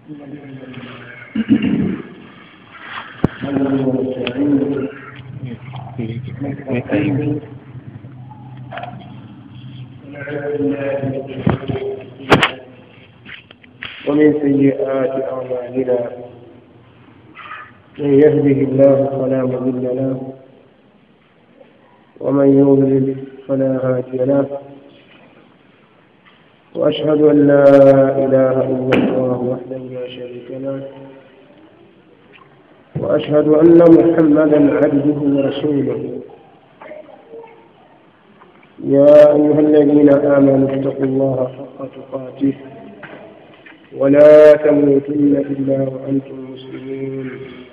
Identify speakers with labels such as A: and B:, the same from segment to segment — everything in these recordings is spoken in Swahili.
A: ومن سيئات أعمالنا من يهده الله فلا مضل له ومن يضلل فلا هادي له وأشهد أن لا إله إلا الله وحده لا شريك له وأشهد أن محمدا عبده ورسوله يا أيها الذين آمنوا اتقوا الله حق تقاته ولا تموتن إلا وأنتم مسلمون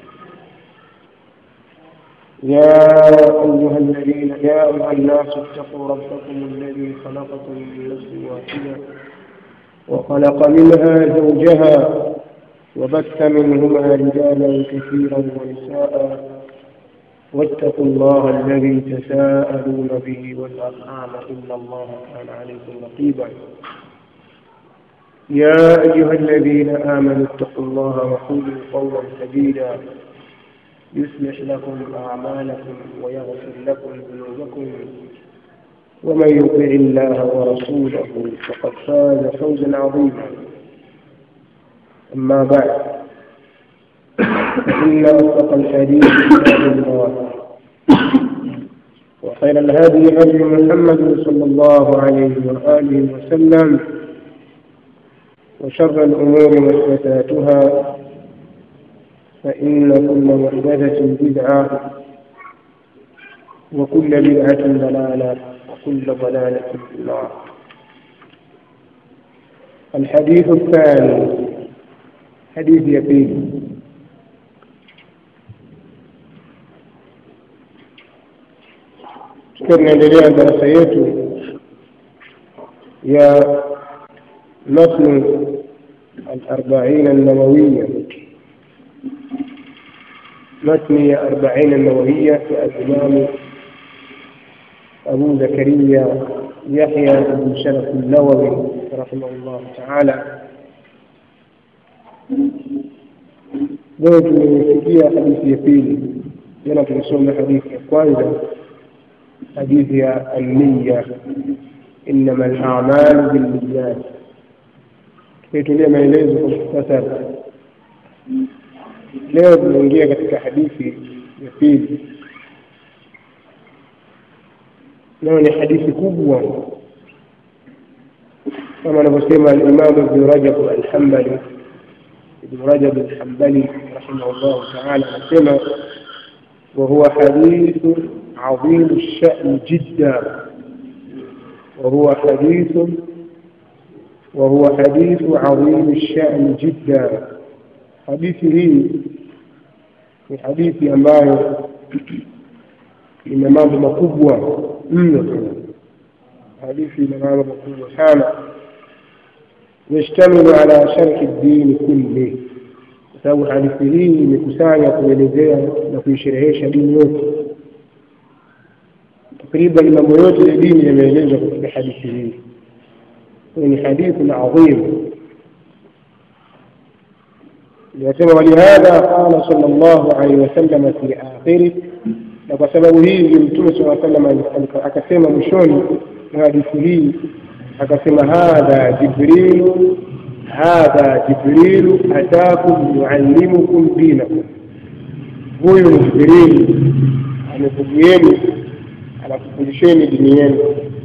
A: يا أيها الذين يا أيها الناس اتقوا ربكم الذي خلقكم من نفس واحدة وخلق منها زوجها وبث منهما رجالا كثيرا ونساء واتقوا الله الذي تساءلون به والأرحام إن الله كان عليكم رقيبا يا أيها الذين آمنوا اتقوا الله وقولوا قولا سديدا يصلح لكم أعمالكم ويغفر لكم ذنوبكم ومن يطع الله ورسوله فقد فاز فوزا عظيما أما بعد فإن أصدق الحديث كتاب الله وخير الهدي هدي محمد صلى الله عليه وآله وسلم وشر الأمور محدثاتها فإن كل محدثة بدعة وكل بدعة ضلالة وكل ضلالة في النار الحديث الثاني حديث يقين tukiwa tunaendelea darasa yetu ya matnu الأربعين النووية متن أربعين النووية الإمام أبو زكريا يحيى بن شرف النووي رحمه الله تعالى leo tumesikia hadithi ya pili jana tulisoma hadithi ya kwanza hadithi ya alniya innama alamalu bilniyat tukaitulia maelezo kwa muhtasari leo tunaingia katika hadithi ya pili nayo ni hadithi kubwa kama anavyosema alimamu ibnu rajab alhambali ibnu rajab alhambali rahimahullahu taala anasema وهو حديث عظيم الشأن جدا وهو حديث وهو حديث عظيم الشأن جدا hadithi hii ni hadithi ambayo ina mambo makubwa mno sana hadithi ina mambo makubwa sana yashtamilu ala sharhi dini kulli kwa sababu hadithi hii imekusanya kuelezea na kuisherehesha dini yote takriban mambo yote ya dini yameelezwa katika hadithi hii ni hadithi adhim ليتم ولهذا قال صلى الله عليه وسلم في آخره na kwa sababu hii ndio mtume saa salam akasema mwishoni mwa hadithi hii akasema hadha jibrilu hadha jibrilu atakum yuallimukum dinakum huyu ni jibrilu amekujieni anakufundisheni dini yenu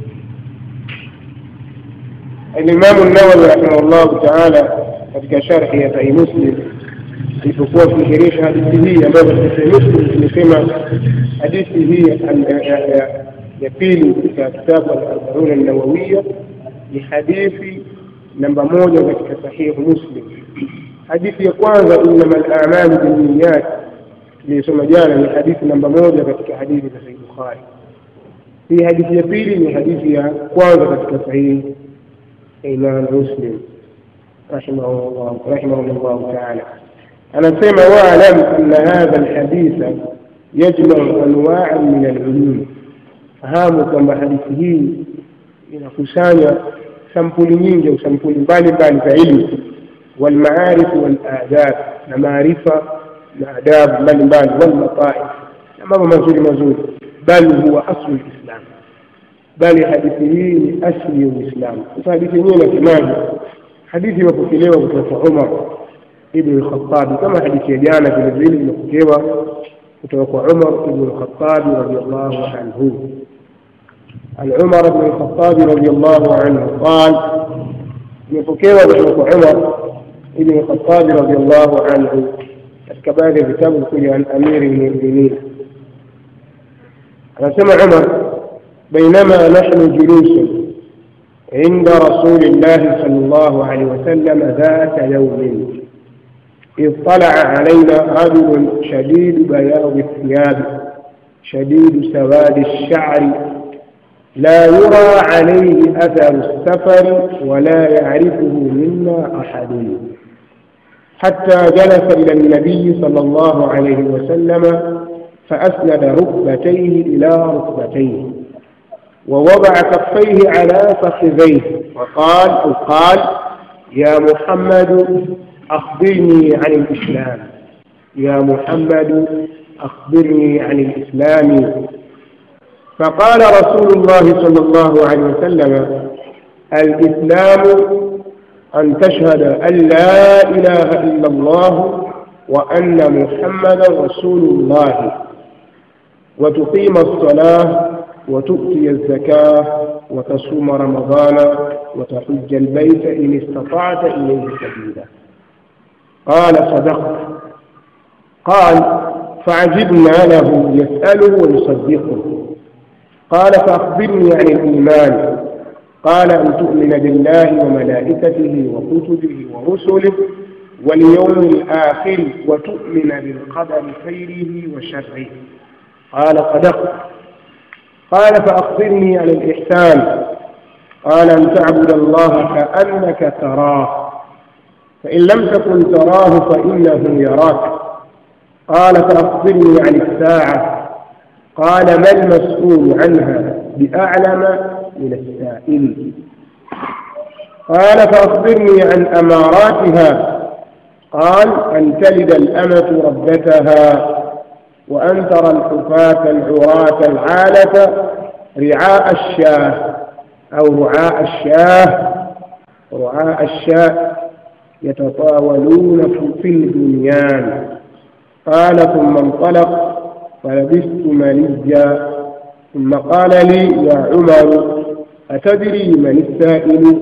A: alimamu nawawi rahimahullahu taala katika sharhi ya sahihi muslim alipokuwa akisherehesha hadithi hii ambayo katika sahihi muslim tumesema hadithi hii ya pili katika kitabu al-arbauna an-nawawiya ni hadithi namba moja katika sahihi muslim hadithi ya kwanza innama al-a'malu binniyat tuliyosoma jana ni hadithi namba moja katika hadithi za sahihi bukhari hii hadithi ya pili ni hadithi ya kwanza katika sahihi imam muslim رحمه الله رحمه الله تعالى أنا سمع واعلم أن هذا الحديث يجمع أنواعا من العلوم fahamu kwamba hadithi hii inakusanya sampuli nyingi au sampuli mbalimbali za ilmu والمعارف والآداب معرفة آداب بل بل واللطائف mambo mazuri mazuri bali huwa aslu lislam bali hadithi hii ni asli ya uislamu sasa hadithi yenyewe inasemaje hadithi imepokelewa kutoka kwa umar ibn lkhatabi kama hadithi ya jana vile vile imepokewa kutoka kwa umar ibn lkhatabi radiallahu anhu عن عمر بن الخطاب رضي الله عنه قال يفكر وشوف عمر بن الخطاب رضي الله عنه كبار كتاب كل عن أمير المؤمنين أنا سمع عمر بينما نحن جلوس عند رسول الله صلى الله عليه وسلم ذات يوم إذ طلع علينا رجل شديد بياض الثياب شديد سواد الشعر لا يرى عليه أثر السفر ولا يعرفه منا أحد حتى جلس إلى النبي صلى الله عليه وسلم فأسند ركبتيه إلى ركبتيه ووضع كفيه على فخذيه وقال أو قال يا محمد أخبرني عن الإسلام يا محمد أخبرني عن الإسلام فقال رسول الله صلى الله عليه وسلم الإسلام أن تشهد أن لا إله إلا الله وأن محمدا رسول الله وتقيم الصلاة وتؤتي الزكاة وتصوم رمضان وتحج البيت إن استطعت إليه سبيلا قال صدقت قال فعجبنا له يسأله ويصدقه قال فأخبرني عن الإيمان قال أن تؤمن بالله وملائكته وكتبه ورسله واليوم الآخر وتؤمن بالقدر خيره وشره قال صدقت قال فأخبرني عن الإحسان قال أن تعبد الله كأنك تراه فإن لم تكن تراه فإنه يراك قال فأخبرني عن الساعة قال ما المسؤول عنها بأعلم من السائل قال فأخبرني عن أماراتها قال أن تلد الأمة ربتها وأن ترى الحفاة العراة العالة رعاء الشاه أو رعاء الشاه رعاء الشاة يتطاولون في البنيان قال ثم انطلق فلبثت مليا ثم قال لي يا عمر أتدري من السائل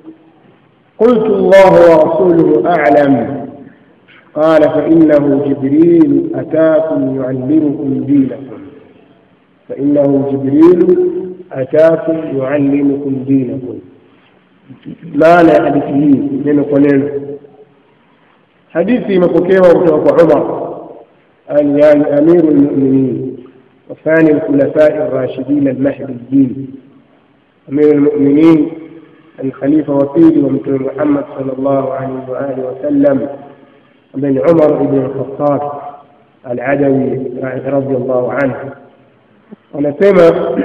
A: قلت الله ورسوله أعلم قال فإنه جبريل أتاكم يعلمكم دينكم فإنه جبريل أتاكم يعلمكم دينكم معنى حديثه neno kwa neno hadithi imepokewa kutoka kwa umar يعني أمير المؤمنين وثاني الخلفاء الراشدين المهديين أمير المؤمنين الخليفة وكيل ومثل محمد صلى الله عليه وآله وسلم بن عمر بن الخطاب العدوي رضي الله عنه ونسمى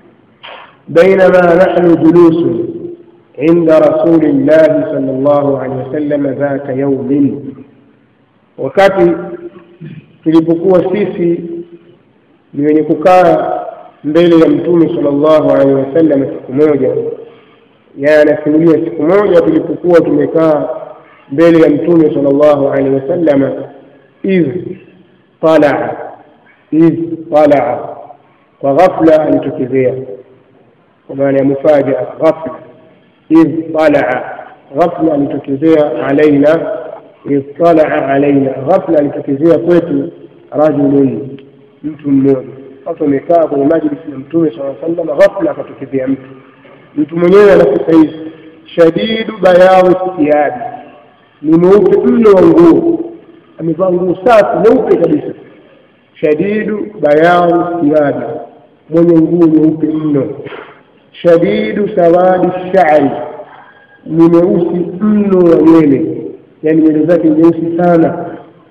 A: بينما نحن جلوس عند رسول الله صلى الله عليه وسلم ذات يوم wakati tulipokuwa sisi ni wenye kukaa mbele ya mtume sallallahu alaihi wasallam siku moja yaye anasimulia siku moja tulipokuwa tumekaa mbele ya mtume sallallahu alaihi wasallam idh talaa idh talaa kwa ghafla alitokezea kwa maana ya mufajaa ghafla idh talaa ghafla alitokezea alaina idh talaa alaina ghafla alitokezea kwetu rajulun mtu mmoja watu wamekaa kwenye majlisi ya mtume saa sallam ghafla akatokezea mtu mtu mwenyewe anasema hivi shadidu bayawi thiyabi ni mweupe mno wa nguo amevaa nguo safi nyeupe kabisa shadidu bayawi thiyabi mwenye nguo nyeupe mno shadidu sawadi shari ni mweusi mno wa nywele yani nywele zake nyeusi sana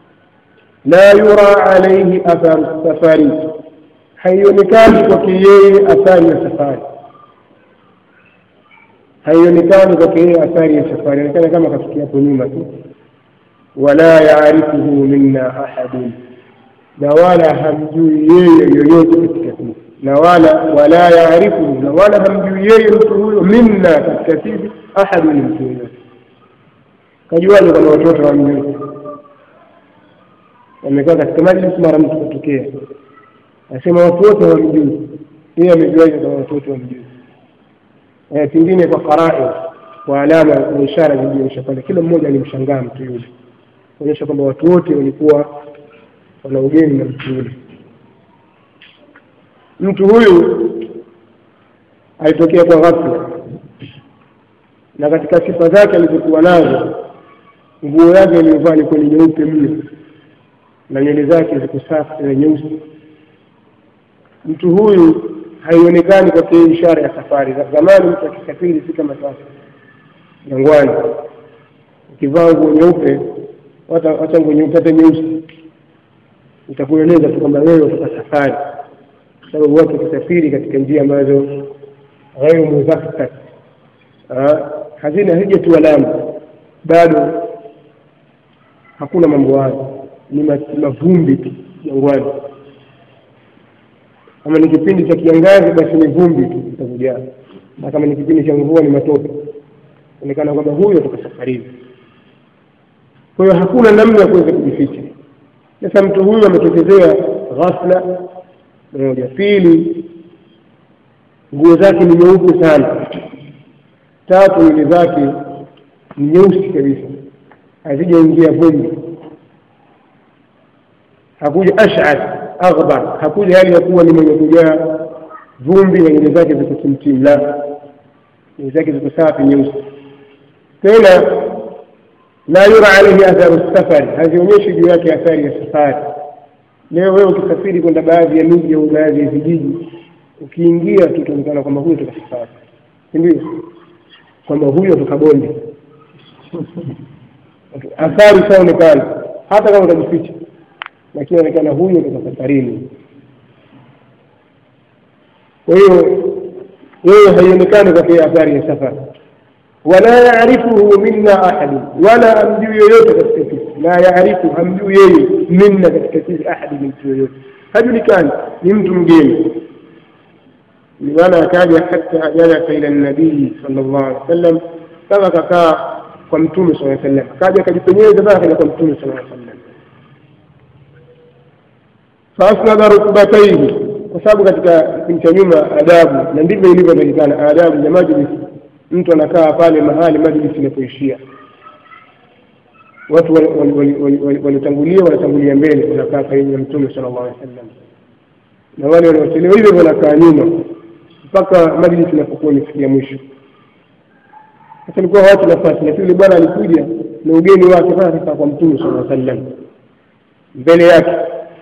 A: la yura alaihi atharu safari haionekani kwake yeye athari ya safari haionekani kwake yeye athari ya safari inaonekana kama kafikia hapo nyuma tu wala yaarifuhu minna ahadun na wala hamjui yeye yoyote katika sisi na wala wala yaarifuhu na wala hamjui yeye mtu huyo minna katika sisi ahadun mtu yoyote kajuaje kwamba watoto wamjui wamekaa katika majlis mara mtu kutokea anasema watu wote wamjui yeye amejuaje kama watu wote wamjui pengine kwa farai kwa alama na ishara zilizoonyesha pale kila mmoja alimshangaa mtu yule kuonyesha kwamba watu wote walikuwa wana ugeni na mtu yule mtu huyu alitokea kwa ghafla na katika sifa zake alizokuwa nazo nguo yake aliyovaa ilikuwa ni nyeupe mno na nywele zake ziko safi na nyeusi mtu huyu haionekani kwake ishara ya safari za zamani mtu akisafiri si kama sasa jangwani ukivaa nguo nyeupe wacha nguo nyeupe hata nyeusi itakueleza tu kwamba wewe kutoka safari kwa sababu watu wakisafiri katika njia ambazo ghairu muzafkat hazina hijatu alamu bado hakuna mambo hayo ni mavumbi tu jangwani kama ni kipindi cha kiangazi basi ni vumbi tu itakujaa na kama ni kipindi cha mvua ni matope onekana kwamba huyo atoka safarini kwa hiyo hakuna namna ya kuweza kujificha sasa mtu huyu ametokezea ghafla moja pili nguo zake ni nyeupe sana tatu nywele zake ni nyeusi kabisa hazijaingia vumbi hakuja ash'ath aghbar hakuja hali ya kuwa ni mwenye kujaa vumbi na nywele zake ziko kimtim la nywele zake ziko safi nyeusi tena la yura alaihi atharu safari hazionyeshi juu yake athari ya safari leo wewe ukisafiri kwenda baadhi ya miji au baadhi ya vijiji ukiingia tu utaonekana kwamba huyo toka safari sindio kwamba huyo toka bonde athari saonekana hata kama utajificha lakini onekana huyo toka safarini kwa hiyo yeye haionekani kwake athari ya safari wala yaarifuhu minna ahadun wala amjui yoyote katika sisi la yaarifu hamjui yeye minna katika sisi ahadi mtu yoyote hajulikani ni mtu mgeni maana akaja hata jalasa ila nabii sallallahu alaihi wasallam mpaka akakaa kwa mtume sallallahu alaihi wasallam akaja akajipenyeza mpaka akaja kwa mtume sallallahu alaihi wasallam faasnada rukbataihi kwa sababu katika kipindi cha nyuma adabu na ndivyo ilivyotakikana adabu ya majlis mtu anakaa pale mahali majlis inapoishia watu waliotangulia wanatangulia mbele wanakaa karibu na mtume sallallahu alaihi wasallam na wale wanaochelewa hivyo wanakaa nyuma mpaka majlis inapokuwa imefikia mwisho sasa ilikuwa watu nafasi lakini yule bwana alikuja na ugeni wake mpaka akakaa kwa mtume sallallahu alaihi wasallam mbele yake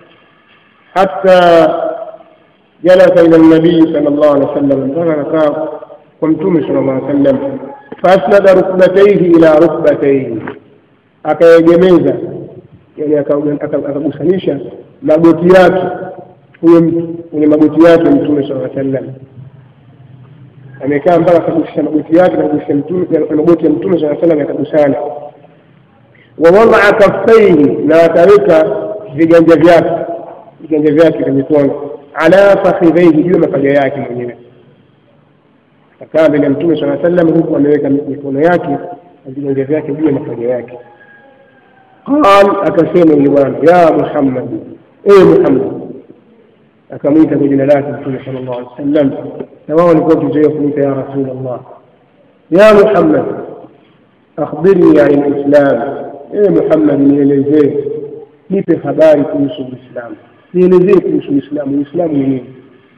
A: hata jalasa ila nabii sallallahu alaihi wasallam mpaka anakaa kwa mtume sallallahu alaihi wasallam faasnada rukbataihi ila rukbataihi akaegemeza yani akagusanisha magoti yake huyo mtu kwenye magoti yake mtume sallallahu alaihi wasallam amekaa mpaka akagusisha magoti yake na magoti ya mtume sallallahu alaihi wasallam yakagusana wawadaa kaffaihi na akaweka viganja vyake viganja vyake vya mikono ala fakhidhaihi juu ya mapaja yake mwenyewe akakaa mbele ya mtume saa sallam huku ameweka mikono yake na viganja vyake juu ya mapaja yake qal akasema yule bwana ya muhammad ewe muhammad akamwita kwa jina lake mtume sala llahu alih wasallam na wao walikuwa wakizoea kumwita ya rasul llah ya muhammad akhbirni ani lislam ewe muhammad nielezee nipe habari kuhusu uislamu nielezee kuhusu uislamu uislamu ni nini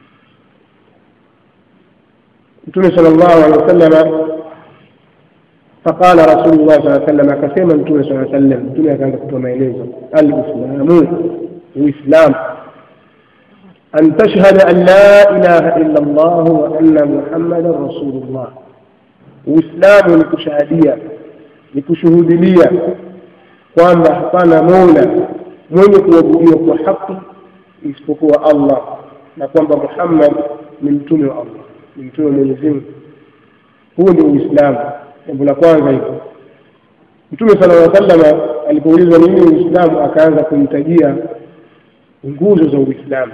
A: mtume sala llahu alehi wasallama faqala rasulullah saa sallam akasema mtume saa sallam mtume akaanza kutoa maelezo alislamu uislamu an tashhada an la ilaha illa llah wa anna muhammadan rasulullah uislamu ni kushahadia ni kushuhudilia kwamba hapana mola mwenye kuabudiwa kwa haki isipokuwa allah na kwamba muhammad ni mtume wa allah ni mtume wa mwenyezi mungu huu ndio uislamu jambo la kwanza hivyo mtume sala llaw sallama alipoulizwa nini uislamu akaanza kumtajia nguzo za uislamu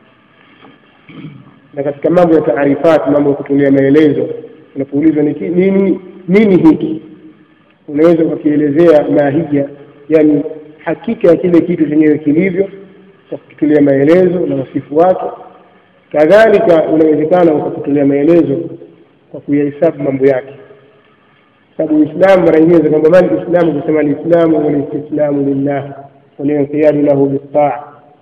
A: na katika mambo ya taarifati mambo ya kutolea maelezo unapoulizwa ni nini nini hiki unaweza ukakielezea mahija yani hakika ya kile kitu chenyewe kilivyo kwa kukitolea maelezo na wasifu wake kadhalika unawezekana ukakutolea maelezo kwa kuyahesabu mambo yake sababu uislamu mara nyingine kwamba mali islamu kusema lislamu walistislamu lillah walinqiyadu lahu bitaa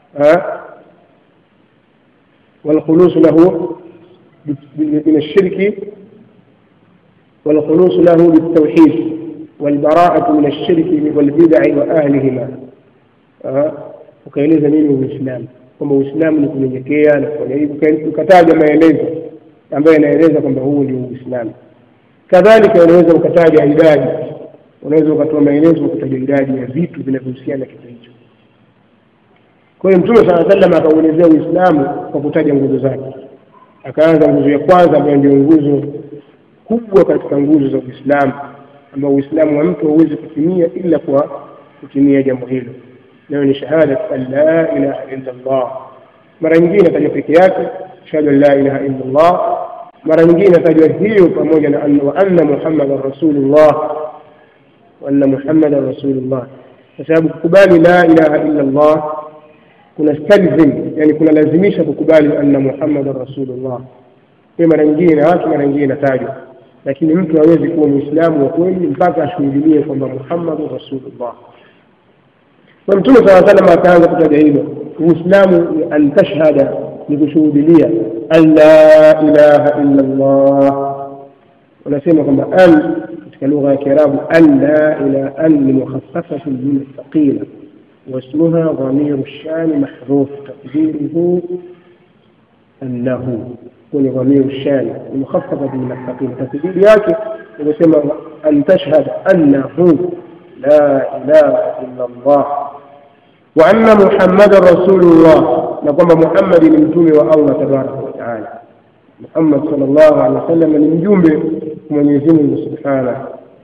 A: والخلوص له من الشرك والخلوص له بالتوحيد والبراءة من الشرك والبدع وأهلهما ukaeleza nini uislamu kwamba uislamu ni kunyenyekea na kufanya hivi ukataja maelezo ambayo yanaeleza kwamba huu ndio uislamu kadhalika unaweza ukataja idadi unaweza ukatoa maelezo ukataja idadi ya vitu vinavyohusiana na kitu hicho kwa hiyo mtume saa sallam akauelezea uislamu kwa kutaja nguzo zake akaanza nguzo ya kwanza ambayo ndio nguzo kubwa katika nguzo za uislamu ambao uislamu wa mtu hauwezi kutimia ila kwa kutimia jambo hilo nayo ni shahadat an la ilaha illa llah mara nyingine atajwa peke yake shahadu an la ilaha illa llah mara nyingine atajwa hiyo pamoja na wa anna muhammadan rasulullah wa anna muhammadan rasulullah kwa sababu kukubali la ilaha illa llah kuna stalzim yani kuna lazimisha kukubali anna muhammadan rasulullah hiyo mara nyingine na watu mara nyingine inatajwa lakini mtu hawezi kuwa mwislamu wa kweli mpaka ashuhudilie kwamba muhammadun rasulullah na mtume saa salam akaanza kutaja hilo uislamu ni an tashhada ni kushuhudilia an la ilaha illa llah wanasema kwamba an katika lugha ya kiarabu an la ila an ni mukhafafatu min thaqila واسمها ضمير الشان محذوف تقديره أنه كون ضمير الشان المخففة من الثقيل تقدير ياكي ويسمى أن تشهد أنه لا إله إلا الله وأن محمد رسول الله نقوم محمد من جمع والله تبارك وتعالى محمد صلى الله عليه وسلم من جمع من يزمه سبحانه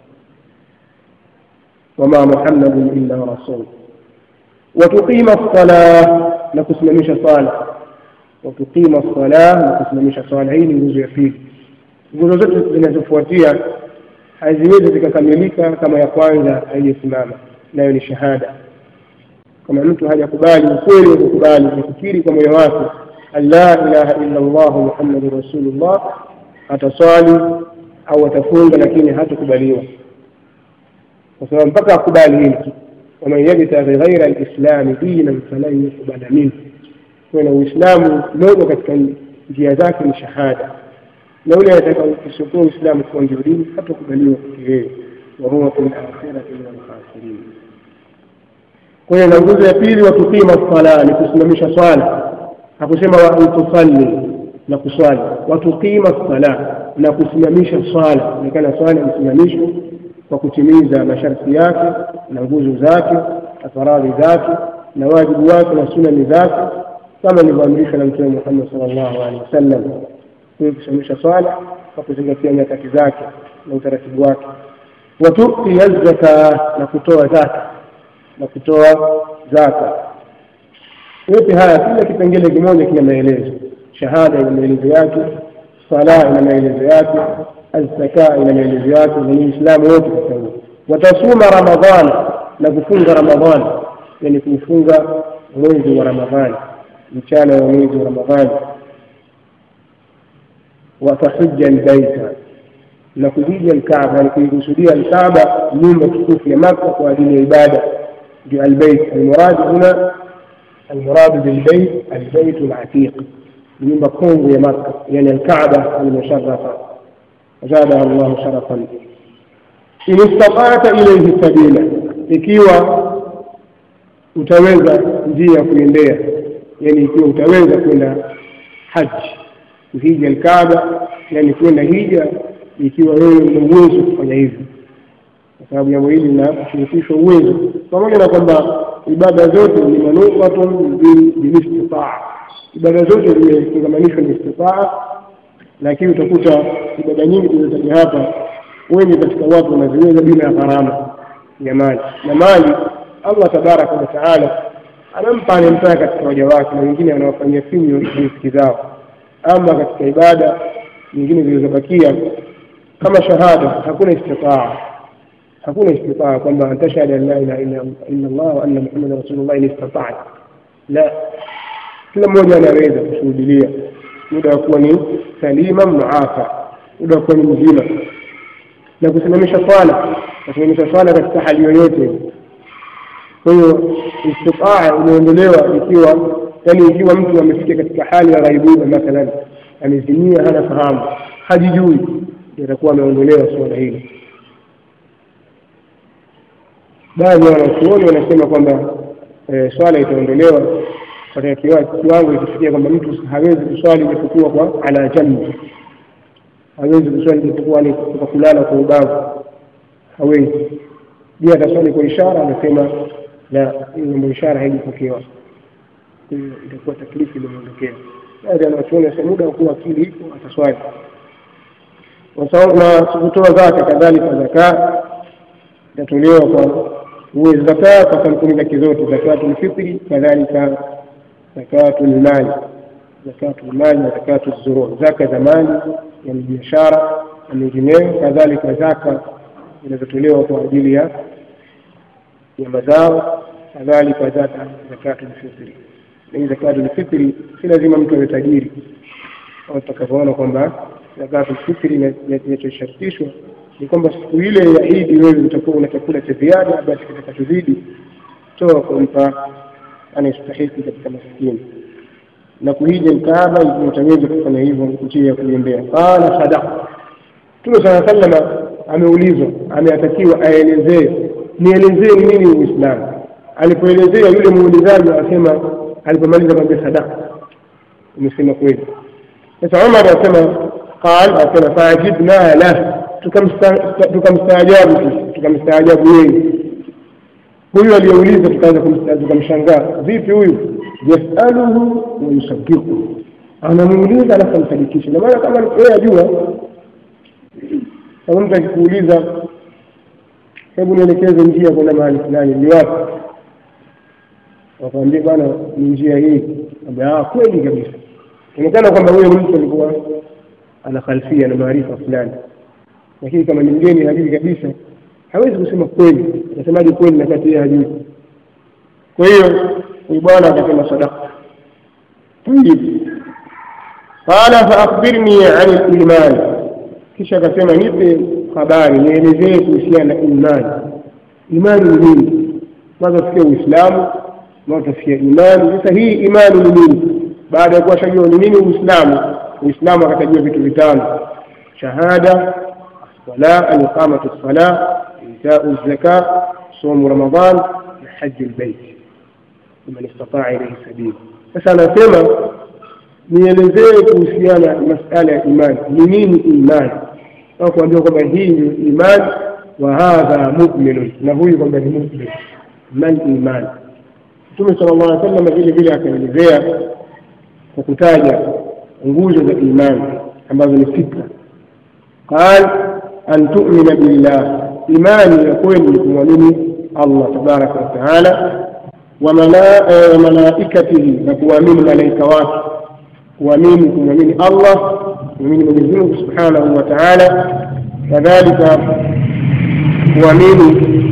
A: وما محمد إلا رسول وتقيم الصلاة نكسممش صلاة وتقيم الصلاة نكسممش صلاة hii ni nguzo ya pili nguzo zote zinazofuatia haziwezi zikakamilika kama ya kwanza haijasimama nayo ni shahada kama mtu hajakubali ukweli wa kukubali kufikiri kwa moyo wake an la ilaha illa llah muhammadun rasulullah ataswali au atafunga lakini hatakubaliwa kwa sababu mpaka akubali hili ومن يبتغي غير الإسلام دينا فلن يقبل منه kuna uislamu moja katika njia zake ni shahada na ule atakaokusukua uislamu kuwa ndio dini hatakubaliwa kwake yeye wahuwa fi lakhirati min alkhasirin kwa hiyo na nguzo ya pili watuqima sala ni kusimamisha swala hakusema wa antusalli na kuswali watuqima sala na kusimamisha swala onekana swala isimamishwe kwa kutimiza masharti yake na nguzo zake na faradhi zake na wajibu wake na sunani zake kama ilivyoamrishwa na mtume Muhammad sallallahu alaihi wasallam huyo kusimamisha swala kwa kuzingatia nyakati zake na utaratibu wake watuti zaka na kutoa zaka na kutoa zaka yote haya kila kipengele kimoja kina maelezo shahada ina maelezo yake sala ina maelezo yake الزكاة إلى ميلزيات والإسلام wote watasuma ramadhan na kufunga ramadhan yani kufunga mwezi wa ramadhani mchana wa mwezi wa ramadhani watahija albaita na kuhija alkaaba yani kuikusudia alkaaba nyumba tukufu ya maka kwa ajili ya ibada ndio albeit almurad huna المراد بالبيت البيت العتيق nyumba kongwe ya maka yani alkaaba almusharrafa زادها الله شرفا إن استطعت إليه سبيلا ikiwa utaweza njia ya kuendea yani ikiwa utaweza kwenda haji kuhija alkaaba yani kwenda hija ikiwa wewe una uwezo kufanya hivyo kwa sababu jambo hili linashirikishwa uwezo pamoja na kwamba ibada zote ni manufatun bilistitaa ibada zote zimefungamanishwa na istitaa lakini utakuta ibada nyingi tulizotaja hapa wengi katika watu wanaziweza bila ya gharama ya mali na mali allah tabaraka wataala anampa anayemtaka katika waja wake na wengine anawafanyia finyo riziki zao ama katika ibada nyingine zilizobakia kama shahada hakuna istitaa hakuna istitaa kwamba antashhada an la ilaha illa allah wa anna muhammadan rasulullah in istataat la kila mmoja anaweza kushuhudilia muda wa kuwa ni salima muafa muda wa kuwa ni mzima na kusimamisha swala kusimamisha swala katika hali yoyote kwa hiyo istitaa imeondolewa ikiwa yani ikiwa mtu amefika katika hali ya ghaibuba mathalan amezimia hana fahamu hajijui itakuwa ameondolewa suala hili baadhi ya wanachuoni wanasema kwamba e, swala itaondolewa katika kiwango ikifikia kwamba mtu hawezi kuswali isipokuwa kwa ala jambi hawezi kuswali isipokuwa ni kwa kulala kwa ubavu hawezi je ataswali kwa ishara anasema la hiyo mambo ishara haijapokewa hiyo itakuwa taklifu imeondokea baadhi ya wanachuoni wanasema muda wa kuwa akili ipo ataswali na kutoa zaka kadhalika zaka itatolewa kwa uwe zaka kwa kampuni zake zote zakatul fitri kadhalika zakatul mali zakatul mali na zakatul zurur zaka za mali ya biashara na mengineyo kadhalika zaka zinazotolewa kwa ajili ya ya mazao kadhalika zaka zakatul fitri na hii zakatul fitri si lazima mtu awe tajiri kama tutakavyoona kwamba zakatul fitri inachoshartishwa ni kwamba siku ile ya Idi wewe utakuwa una chakula cha ziada, basi kitakachozidi toa kumpa anayestahiki katika maskini. Na kuhija Kaaba ikiwa utaweza kufanya hivyo njia ya kuiombea. Qala sadaqa, Mtume sala sallama ameulizwa, ameatakiwa aelezee, nielezee ni nini Uislamu. Alipoelezea yule muulizaji akasema, alipomaliza kwambia sadaqa, umesema kweli. Sasa Umar anasema qal, asema faajibna lah tukamstaajabu sisi tukamstaajabu yeye huyu aliyeuliza tukaanza tukamshangaa vipi huyu yasaluhu wayusaddiku anamuuliza alafu amsadikisha namaana kama yeye ajua kama mtu akikuuliza hebu nielekeze njia kwenda mahali fulani ni wapi wakwambia bana ni njia hii ambia kweli kabisa inaonekana kwamba huyo mtu alikuwa ana khalfia na maarifa fulani lakini kama ni mgeni hajui kabisa hawezi kusema kweli atasemaje kweli na kati yeye hajui kwa hiyo huyu bwana akasema sadaka tayib qala faakhbirni ani liman kisha akasema nipe habari nielezee kuhusiana na imani imani ni nini kwanza tufikia uislamu na tufikia imani sasa hii imani ni nini baada ya kuwa shajua ni nini uislamu uislamu akatajua vitu vitano shahada الصلاة الإقامة الصلاة إيتاء الزكاة صوم رمضان حج البيت لمن استطاع إليه سبيل sasa anasema nielezee kuhusiana masala ya imani ni nini imani au kuambia kwamba hii ndio imani wa hadha muminun na huyu kwamba ni mumin mal imani mtume sala llah alih sallam vile vile akaelezea kwa kutaja nguzo za imani ambazo ni sita qal أن تؤمن بالله إيمان يكون لكم الله تبارك وتعالى وملائكته نكوامين ملائكة واك ومين ومين الله ومين من سبحانه وتعالى كذلك ومين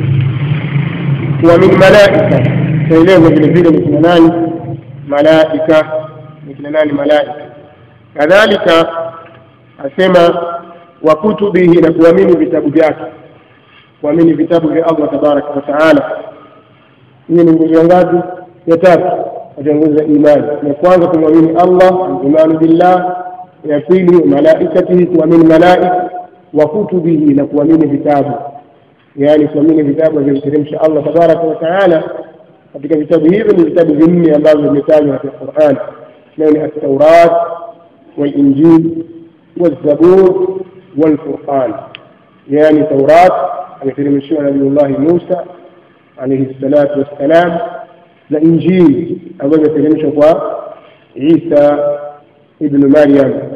A: ومن ملائكة فإليه vile vile ni kina nani malaika ni kina nani malaika kadhalika asema wa kutubihi na kuamini vitabu vyake kuamini vitabu vya Allah tabaraka wa taala hiyo ni nguzo ngapi ya tatu katika nguzo za imani ya kwanza kumwamini Allah imanu billah ya pili malaikatihi kuamini malaika wa kutubihi na kuamini vitabu yaani kuamini vitabu vilivyoteremsha Allah tabaraka wa taala katika vitabu hivyo ni vitabu vinne ambavyo vimetajwa katika Qur'an nayo ni at-Taurat wal-Injil wal-Zabur والفرقان يعني توراة ameteremshiwa nabiullahi Musa alayhi salatu wassalam na Injili ambayo imeteremshwa kwa Isa ibnu Maryam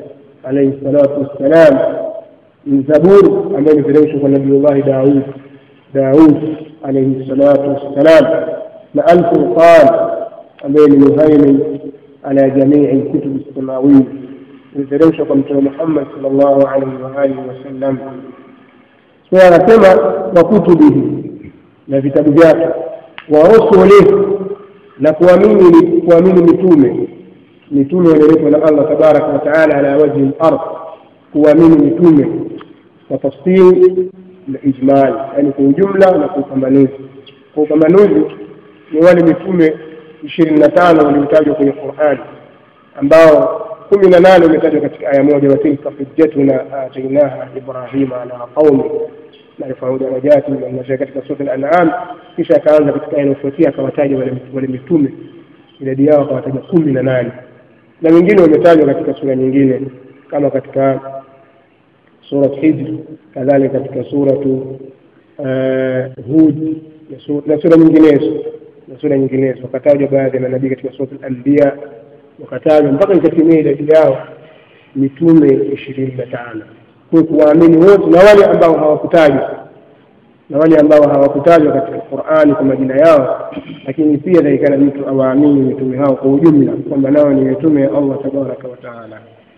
A: alaihi salatu wassalam ni zaburi ambayo imeteremshwa kwa nabiullahi daud daud alaihi salatu wassalam na alfurqan ambayo ni muhaimin ala jamii lkutubi samawiya imeteremshwa kwa mtume muhammad sal llahu alaihi waalihi wasallam so anasema wa kutubihi na vitabu vyake wa rusulihi na kuamini kuamini mitume mitume walioletwa na allah tabaraka wataala ala wajhi lard kuamini mitume kwa tafsiri na ijmali yaani kwa ujumla na kwa upambanuzi kwa upambanuzi ni wale mitume ishirini na tano waliotajwa kwenye qurani ambao kumi na nane umetajwa katika aya moja watilka hujjatuna atainaha ibrahima ala qaumi narfau darajati man nasha katika sura al-an'am kisha akaanza katika aya inayofuatia akawataja wale wale mitume idadi yao akawataja kumi na nane na wengine wametajwa katika sura nyingine kama katika surat hijr kadhalika katika suratu hud na sura nyinginezo na sura nyinginezo wakatajwa baadhi ya manabii katika surat al-anbiya wakatajwa mpaka ikatimia idadi yao mitume ishirini na tano kwa kuwaamini wote na wale ambao hawakutajwa na wale ambao hawakutajwa katika Qur'ani kwa majina yao, lakini pia takikana mtu awaamini mitume hao kwa ujumla kwamba nao ni mitume ya Allah tabaraka wa taala.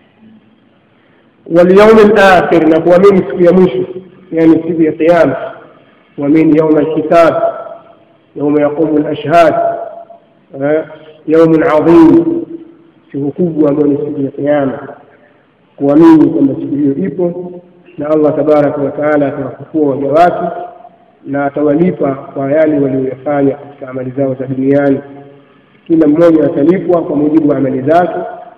A: Wal yawmil akhir, na kuamini siku ya mwisho, yani siku ya Kiyama, kuamini yauma alhisab, yauma yaqumu alashhad, yaumun adhim, siku kubwa ambayo ni siku ya Kiyama kuamini kwamba siku hiyo ipo na Allah tabaraka wa taala atawafufua waja wake na atawalipa kwa yale walioyafanya katika amali zao za duniani. Kila mmoja atalipwa kwa mujibu wa amali zake.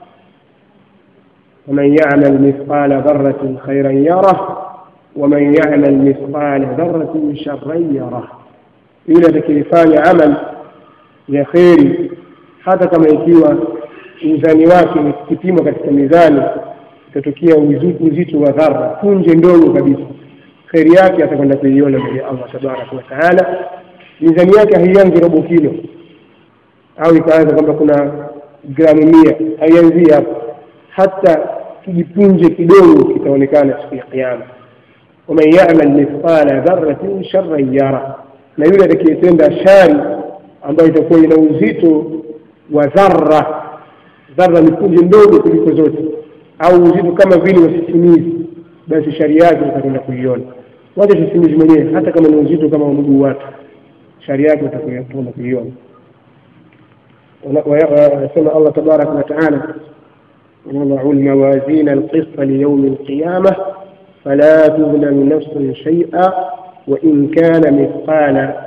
A: waman yamal mithqala dharratin khairan yarah waman yamal mithqala dharratin sharran yarah, yule atakayefanya amal ya kheri hata kama ikiwa uzani wake ni kipimo katika mizani itatokea uzito wa dhara punje ndogo kabisa, kheri yake atakwenda kuiona mbele ya Allah tabaraka wa taala. Mizani yake haianzi robo kilo au ikaanza kwamba kuna gramu mia, haianzii hapo, hata kijipunje kidogo kitaonekana siku ya Kiyama. waman yamal mithqala dharratin sharran yara, na yule atakayetenda shari ambayo itakuwa ina uzito wa dharra. Dharra ni punje ndogo kuliko zote au uzito kama vile wa sisimizi, basi shari yake utakwenda kuiona. Wacha sisimizi mwenyewe, hata kama ni uzito kama mguu watu, shari yake utakwenda kuiona. Anasema Allah tabaraka wa taala, wadau lmawazina alqista liyaumi alqiyama fala tudlamu nafsun shaia wain kana mithqala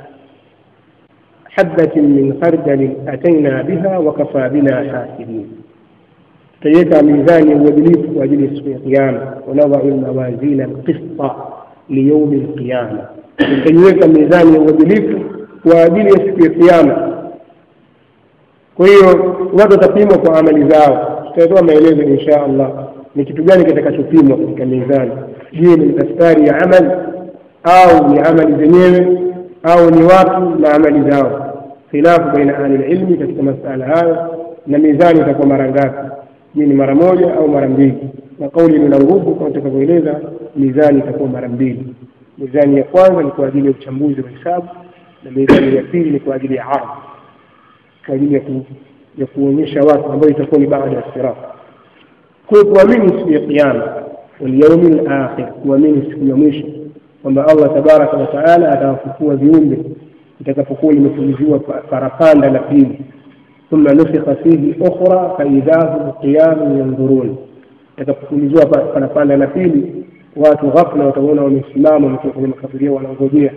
A: habatin min khardalin ataina biha wakafaa bina hasibin tutaiweka mizani ya uadilifu kwa ajili ya siku ya Kiyama, wanadhau lmawazina alqista liyaumi lqiyama, tutaiweka mizani ya uadilifu kwa ajili ya siku ya Kiyama. Kwa hiyo watu watapimwa kwa amali zao. Tutatoa maelezo insha Allah ni kitu gani kitakachopimwa katika mizani. Je, ni daftari ya amali au ni amali zenyewe au ni watu na amali zao? Khilafu baina ahli lilmi katika masala hayo, na mizani itakuwa mara ngapi? Je, ni mara moja au mara mbili? Na kauli lina nguvu kama tutakavyoeleza, mizani itakuwa mara mbili. Mizani ya kwanza ni kwa ajili ya uchambuzi wa hesabu na mizani ya pili ni kwa ajili ya ardhi, kwa ajili ya, ku, ya kuonyesha watu ambayo itakuwa ni baada ya sirat. Kwa kuamini siku ya Kiyama, walyaumi lakhir, kuamini siku ya mwisho kwamba Allah tabaraka wa taala atawafufua viumbe itakapokuwa limefuliziwa parapanda la pili thumma nufikha fihi ukhra faidha hum qiyamun yandhurun, itakapofuliziwa parapanda la pili watu ghafla wataona wamesimama wakiwa kwenye makaburia, wanangojea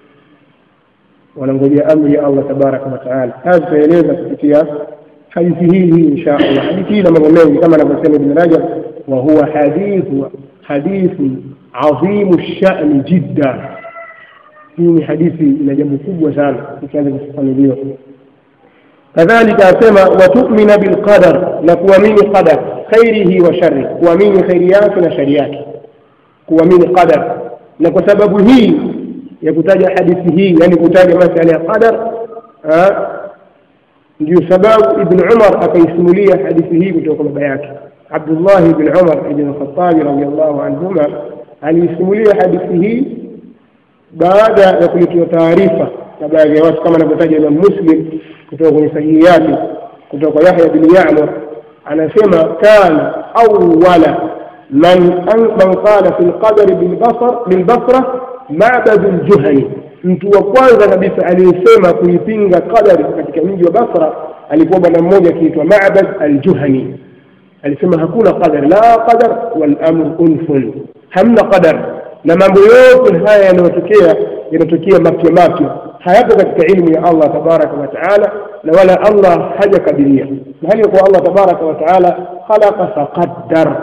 A: wanangojea amri ya Allah tabaraka wa taala. Haya tutaeleza kupitia hadithi hii hii insha Allah. Hadithi hii na mambo mengi kama anavyosema Ibn Rajab, wa huwa hadithu hadithu adhimu shani jidda. Hii ni hadithi ina jambo kubwa sana ikianza kufafanuliwa. Kadhalika asema watumina bilqadar, na kuamini qadar khairihi wa sharri, kuamini khairi yake na shari yake, kuamini qadar. Na kwa sababu hii ya kutaja hadithi hii, yani kutaja masala ya qadar, ndio sababu Ibn Umar akaisimulia hadithi hii kutoka kwa baba yake Abdullah ibn Umar ibn Khattab radhiyallahu anhuma aliisimulia hadithi hii baada ya kuletewa taarifa na baadhi ya watu kama anavyotaja Imam Muslim kutoka kwenye sahihi yake kutoka kwa Yahya bin Ya'mur anasema kana awwala man man qala fi al-qadari bil basar bil basra Ma'bad al-Juhani mtu wa kwanza kabisa aliyesema kuipinga qadari katika mji wa Basra alikuwa bwana mmoja akiitwa Ma'bad al-Juhani alisema hakuna qadar la qadar wal amru unfun hamna qadar na mambo yote haya yanayotokea yanatokea mapya mapya hayapo katika ilmu ya Allah tabaraka wa taala na wala Allah hajakadiria na hali ya kuwa Allah tabaraka wa taala khalaqa faqaddar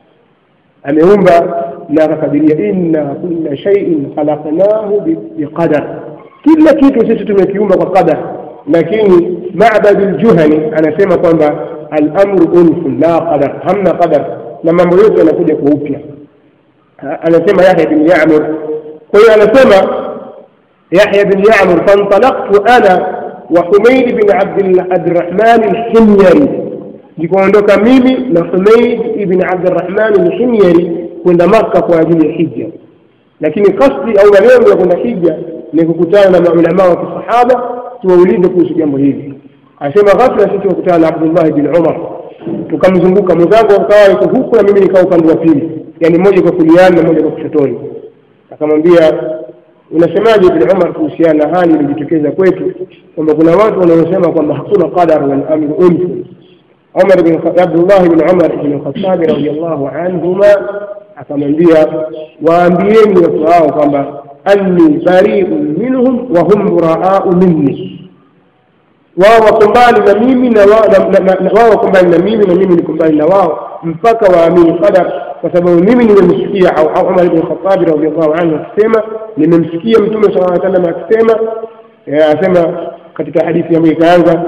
A: ameumba na akakadiria inna kulla shay'in khalaqnahu biqadar kila kitu sisi tumekiumba kwa qadar lakini Ma'bad al-Juhani anasema kwamba al-amru unfun la qadar hamna qadar na mambo yote yanakuja kwa upya anasema Yahya bin Ya'mur kwa hiyo anasema Yahya bin Ya'mur fantalaqtu ana wa Humayd bin Abdurrahman al-Himyari nikaondoka mimi na Humayd ibn Abdurrahman al-Himyari kwenda Makka kwa ajili ya hija lakini kasdi au malengo ya kwenda hija ni kukutana na maulama wa kisahaba tuwaulize kuhusu jambo hili anasema ghafla sisi tukutana na Abdullah bin Umar tukamzunguka mwenzangu akawa yuko huku na mimi nikawa upande wa pili yani mmoja kwa kuliani na mmoja kwa kushotoni akamwambia unasemaje ibn Umar kuhusiana na hali iliyojitokeza kwetu kwamba kuna watu wanaosema kwamba hakuna qadar wal amru unfu Umar bin Abdullah bin Umar ibn Khattab radiyallahu anhuma akamwambia waambieni watu hao kwamba anni bari'un minhum wa hum buraa'u minni wao wako mbali na mimi na wao wako mbali na mimi na mimi niko mbali na wao mpaka waamini qadar kwa sababu mimi nimemsikia au Umar ibn Khattab radhiyallahu anhu akisema nimemsikia mtume sallallahu alaihi wasallam akisema asema katika hadithi ambayo ikaanza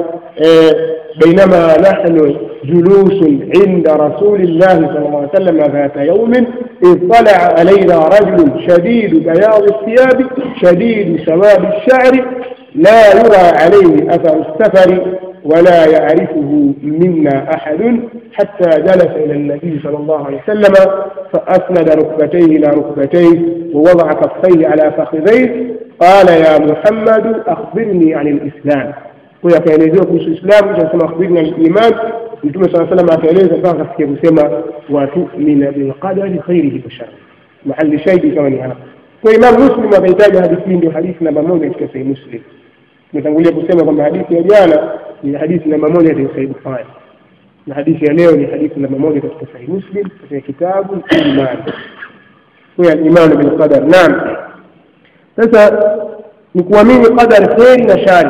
A: بينما نحن جلوس عند رسول الله صلى الله عليه وسلم ذات يوم إذ طلع علينا رجل شديد بياض الثياب شديد سواد الشعر لا يرى عليه أثر السفر ولا يعرفه منا أحد حتى جلس إلى النبي صلى الله عليه وسلم فأسند ركبتيه إلى ركبتيه ووضع كفيه على فخذيه قال يا محمد أخبرني عن الإسلام huyo akaelezewa kuhusu Uislamu kisha akasema akhbirni an iman Mtume sala salam akaeleza mpaka akafikia kusema watumina bilqadari khairihi wa sharri mahali shahidi kama ni hapa kwa Imam Muslim akahitaja hadithi hii ndio hadithi namba moja katika Sahih Muslim tumetangulia kusema kwamba hadithi ya jana ni hadithi namba moja katika Sahih Bukhari na hadithi ya leo ni hadithi namba moja katika Sahih Muslim katika kitabu iman kwa al-iman bil qadar naam sasa ni kuamini qadar khairi na shari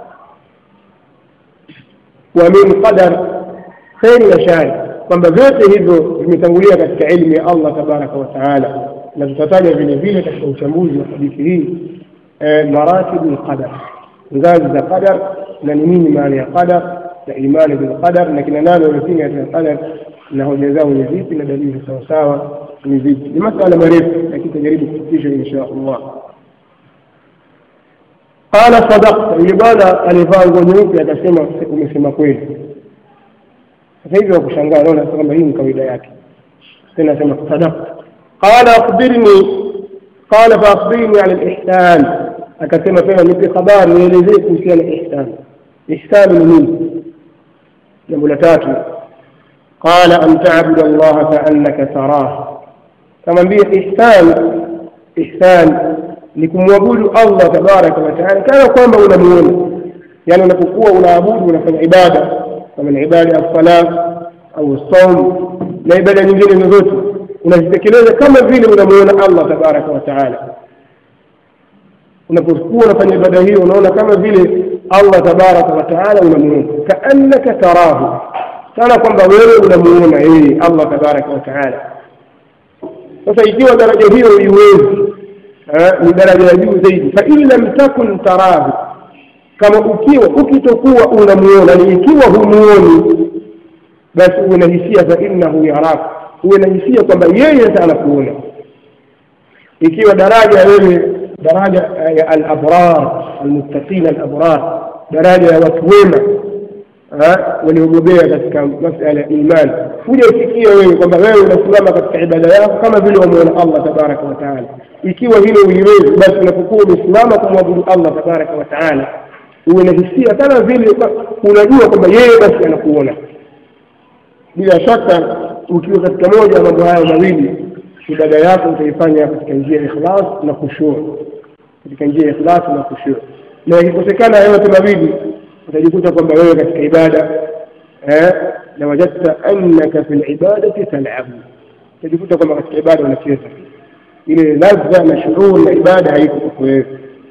A: kuamini qadar kheri na shari kwamba vyote hivyo vimetangulia katika elimu ya Allah tabaraka wa taala na tutataja vile vile katika uchambuzi wa hadithi hii maratibu lqadar ngazi za qadar na ni nini maana ya qadar na imani bilqadar na kina nani wamepinga katika qadar na hoja zao ni vipi na dalili sawasawa ni vipi ni masala marefu lakini tutajaribu kufikisha insha allah qala sadaqta yule bwana alivaa nguo nyeupe akasema umesema kweli sasa hivi wakushangaa naona kwamba hii ni kawaida yake tena asema sadaqta qala akhbirni qala fa akhbirni ala alihsan akasema tena nipe habari nielezee kuhusiana na ihsan ihsan ni nini jambo la tatu qala an ta'budu allaha ka'annaka tarah kamwambia ihsan ihsan ni kumwabudu Allah tabaraka wa taala kana kwamba unamuona yani unapokuwa unaabudu unafanya ibada kama ni ibada ya sala au saum na ibada nyingine zozote unazitekeleza kama vile unamuona Allah tabaraka wa taala unapokuwa unafanya ibada hiyo unaona kama vile Allah tabaraka wa taala unamuona kaannaka tarahu kana kwamba wewe unamuona yeye Allah tabaraka wa taala sasa ikiwa daraja hiyo iwezi ni daraja ya juu zaidi fa in lam takun tarahu kama ukiwa ukitokuwa unamuona ni ikiwa humuoni basi uwe na hisia fa innahu yarak uwe na hisia kwamba yeye sasa anakuona ikiwa daraja wewe daraja ya al-abrar al-muttaqin al-abrar daraja ya watu wema waliobobea katika masala ya imani kuja ufikie wewe kwamba wewe unasimama katika ibada yako kama vile wamuona Allah tabaraka wa taala ikiwa hilo uliwezi basi unapokuwa umesimama kumwabudu Allah tabaraka wa taala uwe na hisia kama vile unajua kwamba yeye basi anakuona bila shaka ukiwa katika moja ya mambo hayo mawili ibada yako utaifanya katika njia ya ikhlas na khushuu katika njia ya ikhlas na khushuu na ikikosekana yote mawili utajikuta kwamba wewe katika ibada eh na wajadta annaka fil ibadati tal'abu utajikuta kwamba katika ibada unacheza ile ladha na shuruu na ibada haiko kwako wewe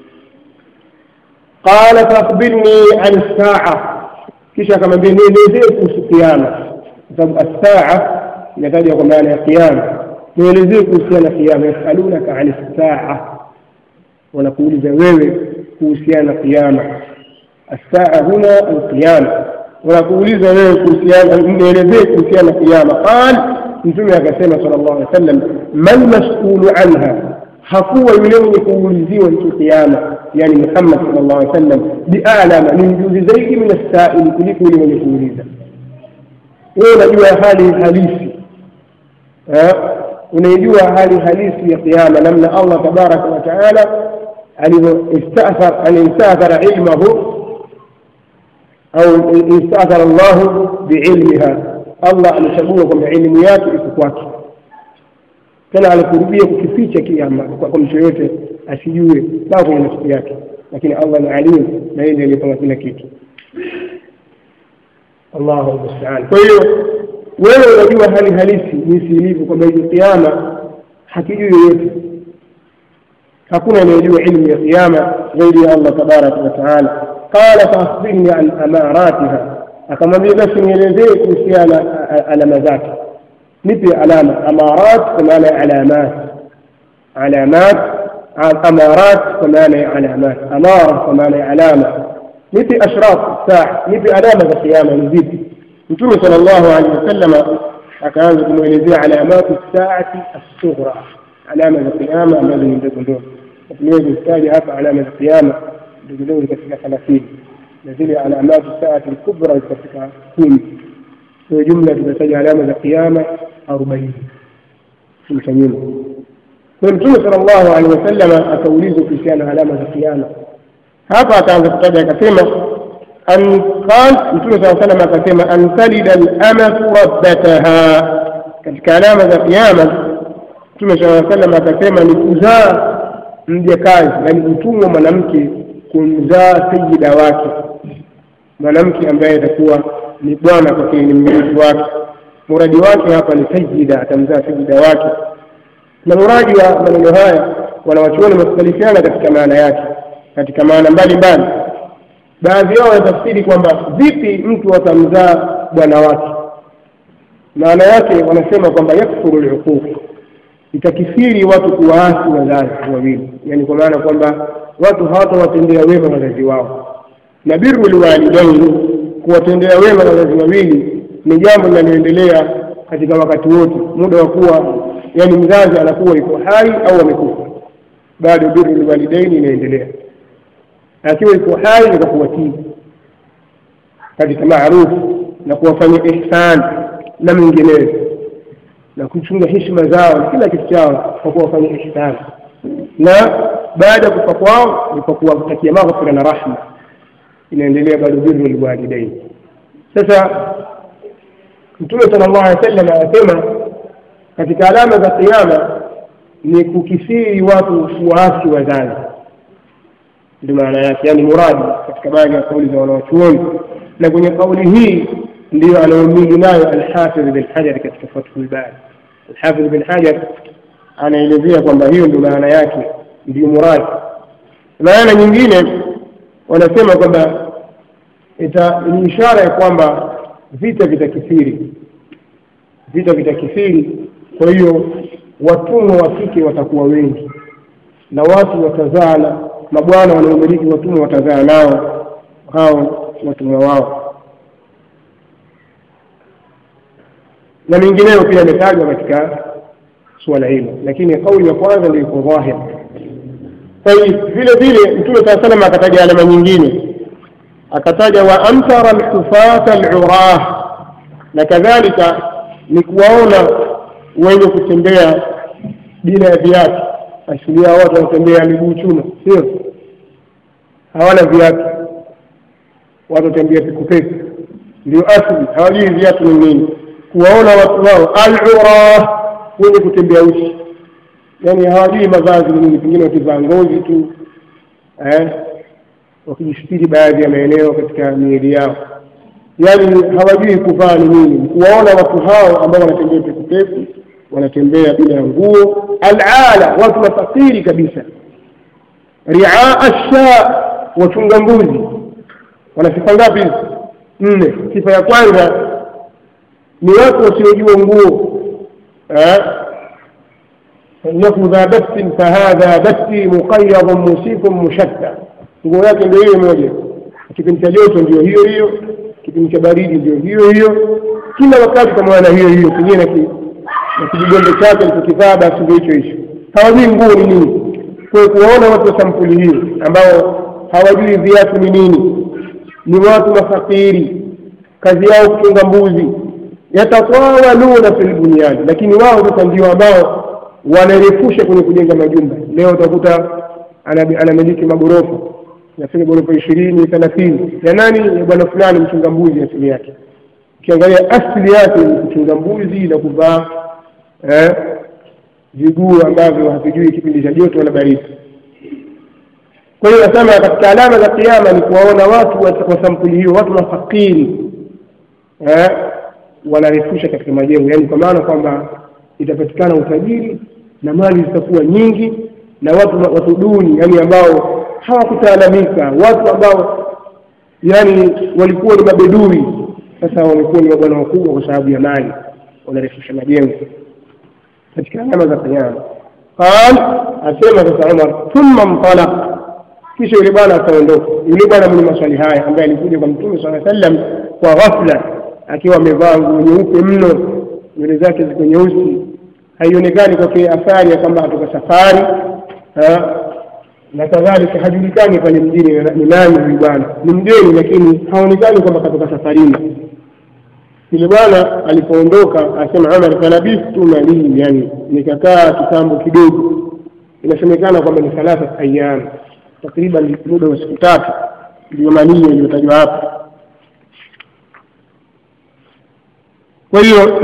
A: qala faakhbirni an saa kisha akamwambia nielezee kuhusu kiama kwa sababu as-saa inatajwa kwa maana ya kiama nielezee kuhusiana na kiama yasalunaka an saa wanakuuliza wewe kuhusiana na kiama الساعة هنا القيامة ونقول wewe kuhusiana nielezee kuhusiana na kiyama qal mtume akasema sallallahu alaihi wasallam man mas'ulu anha hakuwa yule mwenye kuuliziwa hicho kiyama yani Muhammad sallallahu alaihi wasallam bi'alama ni mjuzi zaidi min as-sa'il kuliko yule mwenye kuuliza wewe unajua hali halisi unaijua hali halisi ya kiyama namna Allah tabaraka wa taala alivyoistathar alistathara ilmahu au istathara Allahu biilmiha, Allah amechagua kwamba elimu yake iko kwake, tena alikurubia kukificha kiama kwa mtu yoyote asijue mpaka kwenye nafsi yake, lakini Allah ni alim na yeye ndiye aliyepanga kila kitu. Allahu musta'an. Kwa hiyo wewe unajua hali halisi jinsi ilivyo kwamba hiyo kiama hakijui yoyote, hakuna anayejua ilmu ya kiama zaidi ya Allah tabaraka wa taala. Qala faakhbirni an amaratiha, akamwambia basi nielezee kuhusiana alama zake. Nipe alama. Amarat kwa maana ya alamat, alamat amarat kwa maana ya alamat, amara kwa maana ya alama. Nipe ashraf saa, nipe alama za kiama ni zipi? Mtume sallallahu alaihi wasallama akaanza kumwelezea alamatu saati assughra, alama za kiama ambazo ni ndogo ndogo. Tuliweza kutaja hapa alama za kiama ndogo ndogo katika thelathini na zile alamatu saati lkubra katika kumi. Kwa jumla tumetaja alama za kiama arobaini cha nyuma. Kwa Mtume sallallahu alaihi wasallama akaulizwa kuhusiana na alama za kiama. Hapa akaanza kutaja akasema an qal Mtume saa salam akasema an talida al-amatu rabbataha, katika alama za kiama Mtume saa salam akasema ni kuzaa mjakazi, yani mtumwa mwanamke kumzaa sayida wake, mwanamke ambaye atakuwa ni bwana kwake, ni mmiliki wake. Muradi wake hapa ni sayida, atamzaa sayida wake. Na muradi wa maneno haya wanawachuoni wamekhtalifiana katika maana yake, katika maana mbalimbali baadhi yao wanatafsiri kwamba vipi mtu atamzaa bwana wake. Maana yake wanasema kwamba yakfuru luquq, itakithiri watu kuwaasi wazazi wawili, yani kwa maana kwamba watu hawatawatendea wema wazazi wao. Na birru liwalidaini, kuwatendea wema wazazi wawili ni jambo linaloendelea katika wakati wote, muda wa kuwa yani mzazi anakuwa yuko hai au amekufa, bado birru liwalidaini inaendelea akiwa iko hai ni kwa kuwatii katika maarufu na kuwafanyia ihsan na mengineyo na kuchunga heshima zao na kila kitu chao kwa kuwafanyia ihsan, na baada ya kufa kwao ni kwa kuwatakia maghfira na rahma, inaendelea bado birru lwalidaini. Sasa Mtume sallallahu alaihi wasallam anasema katika alama za Kiyama ni kukithiri watu kuwaasi wazazi ndio maana yake, yani muradi katika baadhi ya kauli za wanawachuoni, na kwenye kauli hii ndiyo anaumili nayo Alhafidh bin Hajar katika Fathul Bari. Alhafidh bin Hajar anaelezea kwamba hiyo ndio maana yake, ndiyo muradi. Maana nyingine wanasema kwamba ni ishara ya kwamba vita vitakithiri, vita vitakithiri. Kwa hiyo watumwa wa kike watakuwa wengi na watu watazaana mabwana wanaomiliki watumwa watazaa nao hao watumwa wao, na mengineyo pia yametajwa katika suala hilo, lakini kauli ya kwanza ndio iko dhahir. Kwa hiyo vile vile Mtume saa salam akataja alama nyingine akataja wa amtara alhufata alurah na kadhalika ni kuwaona wenye kutembea bila ya viatu asili yao watu wanatembea miguu chuma sio hawana viatu watu watembea pekupeku ndio asili hawajui viatu ni nini kuwaona watu wao alurah wenye kutembea uchi yani hawajui mavazi ni nini pengine wakivaa ngozi tu eh, wakijisitiri baadhi ya maeneo katika miili yao yani hawajui kuvaa ni nini kuwaona watu hao ambao wanatembea pekupeku wanatembea bila ya nguo alala watu mafakiri kabisa riaa sha wachunga mbuzi wana sifa ngapi hizi nne sifa ya kwanza ni watu wasiojua nguo innahu dha basin fahadha basi muqayadun musifun mushatta nguo yake ndio hiyo moja kipindi cha joto ndio hiyo hiyo kipindi cha baridi ndio hiyo hiyo kila wakati kama na hiyo hiyo pengine na kijigombe chake alichokivaa basi ndio hicho hicho hawajui nguo ni nini kwa kuwaona watu wa sampuli hiyo ambao hawajui viatu ni nini ni watu mafakiri kazi yao kuchunga mbuzi yatatawaluna fil bunyani lakini wao sasa ndio ambao wanarefusha kwenye kujenga majumba leo utakuta anamiliki magorofa nafika ghorofa ishirini thelathini ya nani ya bwana fulani mchunga mbuzi asili yake ukiangalia asili yake ni kuchunga mbuzi na kuvaa eh, viguu ambavyo havijui kipindi cha joto wala baridi kwa hiyo nasema katika alama za kiama ni kuwaona watu wa sampuli hiyo watu mafakiri eh, wanarefusha katika majengo yaani kwa maana kwamba itapatikana utajiri na mali zitakuwa nyingi na watu watu duni yani ambao hawakutaalamika watu ambao yani walikuwa ni mabedui sasa wamekuwa ni mabwana wakubwa kwa sababu ya mali wanarefusha majengo katika alama za kiyama qal asema sasa umar thumma mtalaq kisha yule bwana akaondoka yule bwana mwenye maswali haya ambaye alikuja kwa mtume saa sallam kwa ghafla akiwa amevaa nguo nyeupe mno nywele zake ziko nyeusi haionekani kwake athari ya kwamba atoka safari na kadhalika hajulikani pale mjini ni nani huyu bwana ni mgeni lakini haonekani kwamba katoka safarini yule bwana alipoondoka asema Umar falabistu malii yani nikakaa kitambo kidogo inasemekana kwamba ni thalatha ayyam takriban muda wa siku tatu ndio malii iliyotajwa hapa kwa hiyo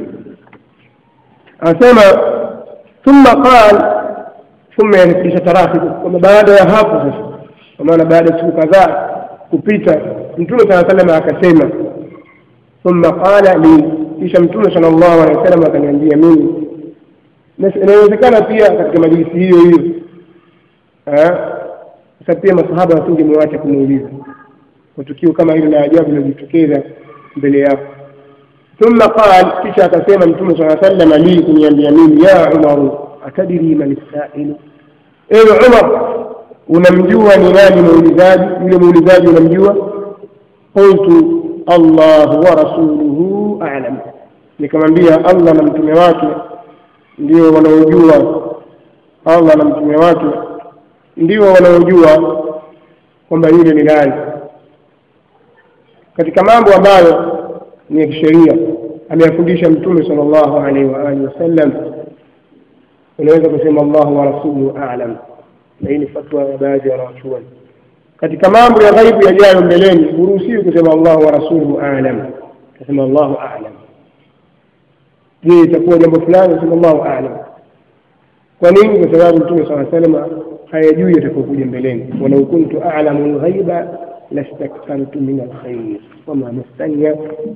A: anasema thumma qal thumma yani kisha tarafi kwamba baada ya hapo sasa kwa maana baada ya siku kadhaa kupita mtume saa salama akasema thumma qala li kisha mtume sallallahu alaihi wasallam akaniambia mimi inawezekana pia katika majlisi hiyo hiyo sasa pia masahaba wasingemwacha kumuuliza kwa tukio kama hilo la ajabu lilojitokeza mbele yao thumma qal kisha akasema mtume saa salama li kuniambia mimi ya umaru atadiri man sailu ewe umar unamjua ni nani muulizaji yule muulizaji unamjua qultu allahu wa rasuluhu alam nikamwambia allah na mtume wake ndio wanaojua allah na mtume wake ndio wanaojua kwamba yule ni nani katika mambo ambayo ni ya kisheria ameyafundisha mtume sala llahu alaihi wa alihi wasallam unaweza kusema allahu wa rasuluhu alam na hii ni fatwa ya baadhi ya wanawachuoni katika mambo ya ghaibu yajayo mbeleni huruhusiwi kusema allahu wa rasuluhu alam kasema allahu alam je itakuwa jambo fulani sema allahu alam kwa nini kwa sababu mtume saa salama hayajui yatakokuja mbeleni walau kuntu alamu lghaiba lastakthartu min alkhair wama mastania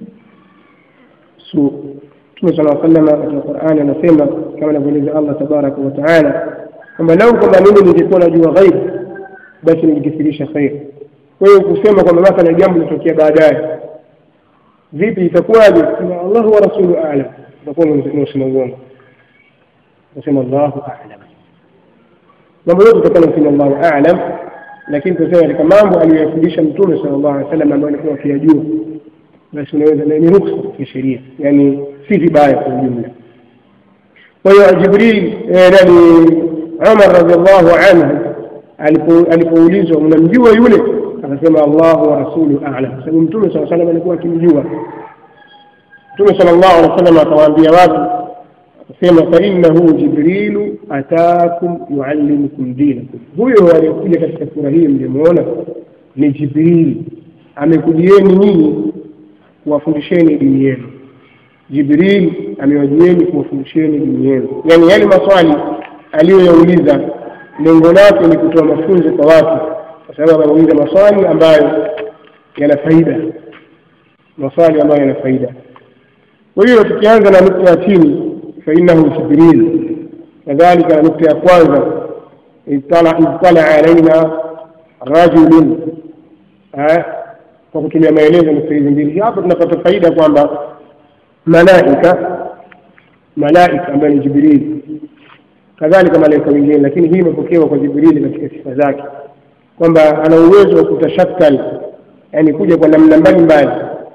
A: su mtume sala salama katika qurani anasema kama anavyoeleza allah tabaraka wa taala kwamba lau kwamba mimi ningekuwa najua ghaib basi ningekithirisha khair kwa hiyo kusema kwamba mathala jambo litokea baadaye vipi itakuwaje sema allahu wa rasulu alam utakuwa umesema uongo nasema allahu alam mambo yote utakuwa unasema allahu alam lakini tusema katika mambo aliyoyafundisha mtume sala llahu alih wasallam ambayo alikuwa akiyajua basi unaweza ni ruksa kisheria yani si vibaya kwa ujumla kwa hiyo jibril nani umar radiallahu anhu alipoulizwa unamjua yule akasema Allahu wa rasulu a'lam, kwa sababu Mtume sala salam alikuwa akimjua. Mtume sallallahu alaihi wasallam akawaambia watu, akasema fa innahu Jibrilu atakum yuallimukum dinakum, huyo aliyekuja katika sura hii mlimuona ni Jibril, amekujieni nyinyi kuwafundisheni dini yenu. Jibril amewajieni kuwafundisheni dini yenu, yaani yale maswali aliyoyauliza lengo lake ni kutoa mafunzo kwa watu, kwa sababu ameuliza maswali ambayo yana faida, maswali ambayo yana faida. Kwa hiyo tukianza na nukta ya chini, fa innahu Jibril, kadhalika na nukta ya kwanza, idtala alaina rajulun, kwa kutumia maelezo nukta hizi mbili. Hapa tunapata faida kwamba malaika malaika ambaye ni Jibril kadhalika malaika wengine, lakini hii imepokewa kwa Jibrili katika sifa zake kwamba ana uwezo wa kutashakal, yani kuja kwa namna mbalimbali